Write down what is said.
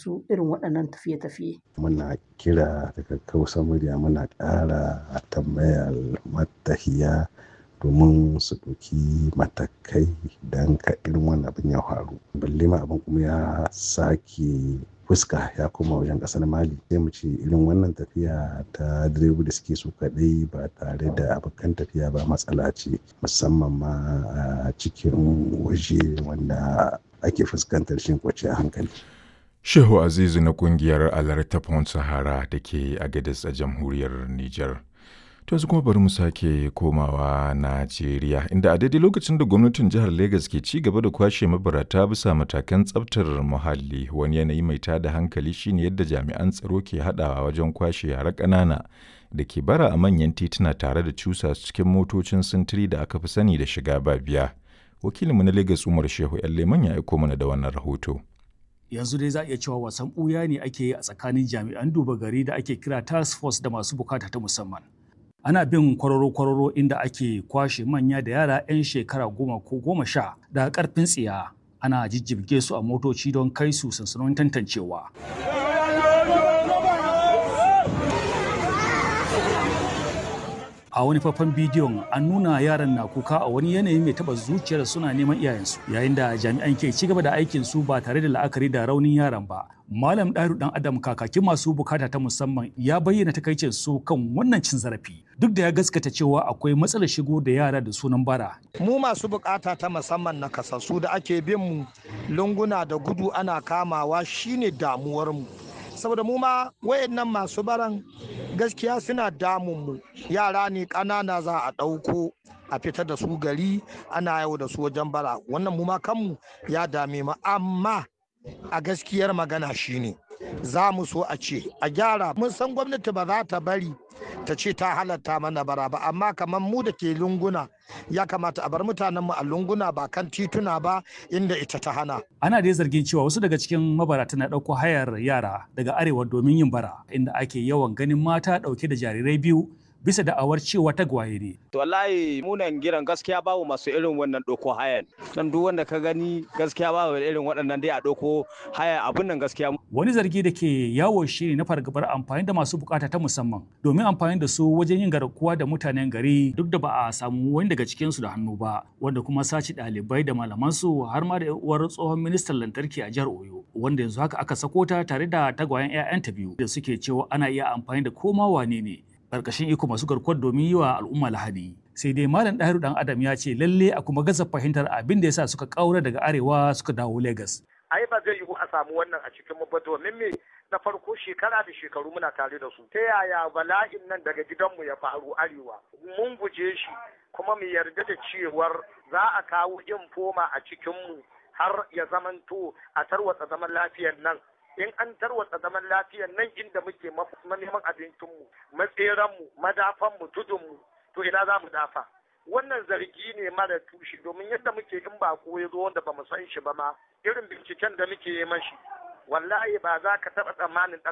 masu irin waɗannan tafiye-tafiye. Muna kira daga kausa murya muna ƙara tambayar matahiya domin su ɗauki matakai don ka irin wannan abin ya faru. Balle ma abin kuma ya sake fuska ya koma wajen ƙasar Mali. Sai mu ce irin wannan tafiya ta direba da suke su kaɗai ba tare da abokan tafiya ba matsala ce musamman ma a cikin waje wanda ake fuskantar shin kwanciyar hankali. Shehu Azizu na kungiyar Alerta Pont Sahara da ke Agadez a jamhuriyar Nijar. To yanzu kuma bari mu sake komawa Najeriya inda a daidai lokacin da gwamnatin jihar Legas ke ci gaba da kwashe mabarata bisa matakan tsabtar muhalli wani yanayi mai tada hankali shine yadda jami'an tsaro ke haɗawa wajen kwashe yara ƙanana da ke bara a manyan tituna tare da cusa cikin motocin sintiri da aka fi sani da shiga ba biya. Wakilinmu na Legas Umar Shehu Leman ya aiko mana da wannan rahoto. yanzu dai za a iya cewa wasan ɓuya ne ake yi a tsakanin jami'an duba gari da ake kira task force da masu bukata ta musamman ana bin kwararo-kwararo inda ake kwashe manya da yara 'yan shekara goma ko goma sha daga karfin tsiya ana jijjibge su a motoci don kai su sansanonin tantancewa a wani faifan bidiyon an nuna yaran na kuka a wani yanayi mai taba zuciyar suna neman iyayensu yayin da jami'an ke ci gaba da aikin su ba tare da la'akari da raunin yaran ba malam ɗaru dan adam kakakin masu bukata ta musamman ya bayyana takaicin su kan wannan cin zarafi duk da ya gaskata cewa akwai matsalar shigo da yara da sunan bara mu masu bukata ta musamman na kasassu da ake bin mu lunguna da gudu ana kamawa shine damuwar mu saboda mu ma wayannan masu baran gaskiya suna damun mu yara ne ƙanana za a ɗauko a fita da su gari ana yau da su wajen bara wannan mu ma kanmu ya dame mu amma a gaskiyar magana shine za mu so a ce a gyara mun san gwamnati ba za ta bari ta ce ta halatta mana bara ba amma kamar mu da ke lunguna ya kamata a bar mutanen mu a lunguna ba kan tituna ba inda ita ta hana ana dai zargin cewa wasu daga cikin mabarata na ɗauko hayar yara daga arewa domin yin bara inda ake yawan ganin mata ɗauke da jarirai biyu bisa da'awar cewa tagwaye ne. To wallahi munan giran gaskiya babu masu irin wannan ɗauko hayan. Dan duk wanda ka gani gaskiya babu irin waɗannan dai a ɗauko haya abun nan gaskiya. Wani zargi da ke yawo shi na fargabar amfani da masu bukata ta musamman domin amfani da su wajen yin garkuwa da mutanen gari duk da ba a samu wani daga cikinsu da hannu ba wanda kuma sace ɗalibai da malamansu har ma da uwar tsohon ministan lantarki a jihar Oyo wanda yanzu haka aka sako ta tare da tagwayen 'ya'yanta biyu da suke cewa ana iya amfani da koma wane ne karkashin iko masu garkuwar domin yi wa al'umma lahadi sai dai malam ɗahiru dan adam ya ce lalle a kuma gaza fahimtar abin da yasa suka kaura daga arewa suka dawo lagos ai ba zai yiwu a samu wannan a cikin mu ba domin me na farko shekara da shekaru muna tare da su ta yaya bala'in nan daga gidanmu ya faru arewa mun guje shi kuma mu yarda da cewar za a kawo infoma a cikinmu har ya zamanto a tarwatsa zaman lafiyar nan in an tarwatsa zaman lafiyar nan inda muke neman abincinmu matseranmu madafanmu tudunmu to ina za mu dafa wannan zargi ne mara tushe domin yadda muke in ba ko ya zo wanda ba mu san shi ba ma irin binciken da muke yi mashi wallahi ba za ka taɓa tsammanin ɗan